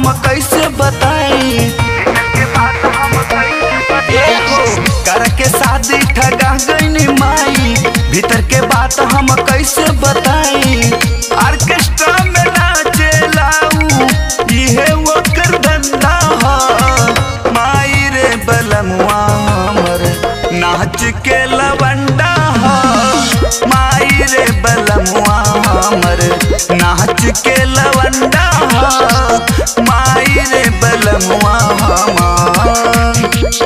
हम कैसे बताई कर के शादी ठगा गईनी माई भीतर के बात हम कैसे बताई ऑर्केस्ट्रा में नाचे लाऊ इहे ओकर धंधा ह माई रे बलमुआ हमर नाच के लवंडा ह माई रे बलमुआ हमर नाच के लवंडा ह माई रे बलमुआ हमर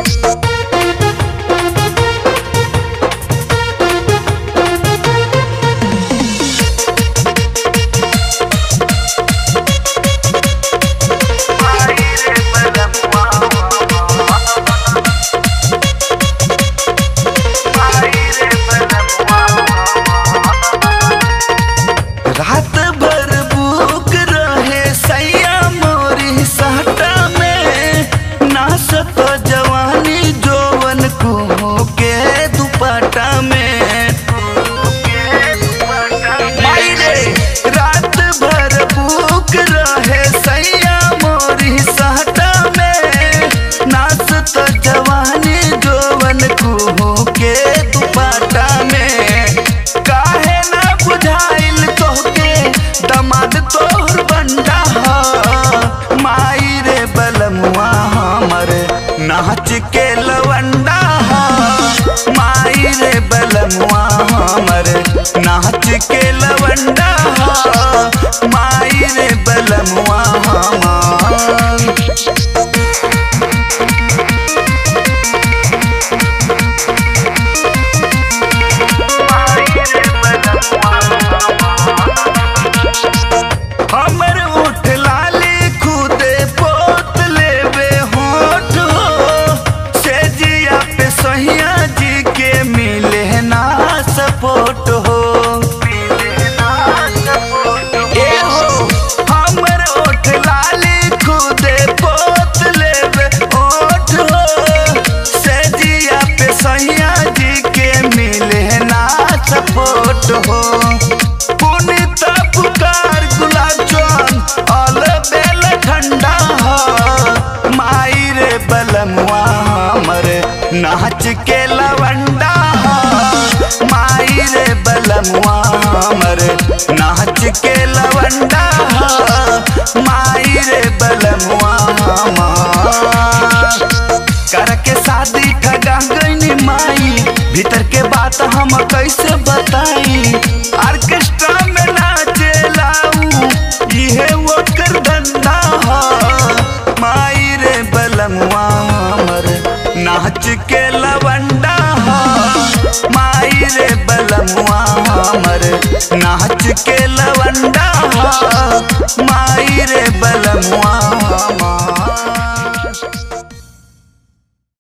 रात भर भूख रहे सैया मोरी साटा में नासत जवानी जोवन को के दुपट्टा में माई रे, रात भर भूख रहे सैया मोरी साटा में नासत जवानी जोवन को के दुपट्टा में काहे ना बुझाइल तोहके दमाद तोहर बंडा ह माई रे बलमुआ हमर नाच के लवंडा ह माई रे बलमुआ हमर नाच के लवंडा ह माई रे बलमुआ हमर हमर उठ लाली खुदे पोत लेवे होठ हो से जिया पे सहिया जी के मिले ना सपोर्ट हो ए हो हमर उठ लाली खुदे पोत लेवे होठ हो से जिया पे सहिया जी के मिले ना सपोर्ट हो पुनित पुकार गुलाब जाम अल बेल ठंडा ह माई रे बलमुआ हमर नाच के लवंडा ह माई रे बलमुआ हमर नाच के लवंडा ह माई रे बलमुआ हमर कर के शादी ठगा गईनी माई भीतर के बात हम कैसे बताई ऑर्केस्ट्रा में नाचे लाऊ इहे ओकर धंधा ह माई रे बलमुआ हमर नाच के लवंडा ह माई रे बलमुआ हमर नाच के लवंडा ह माई रे बलमुआ हमर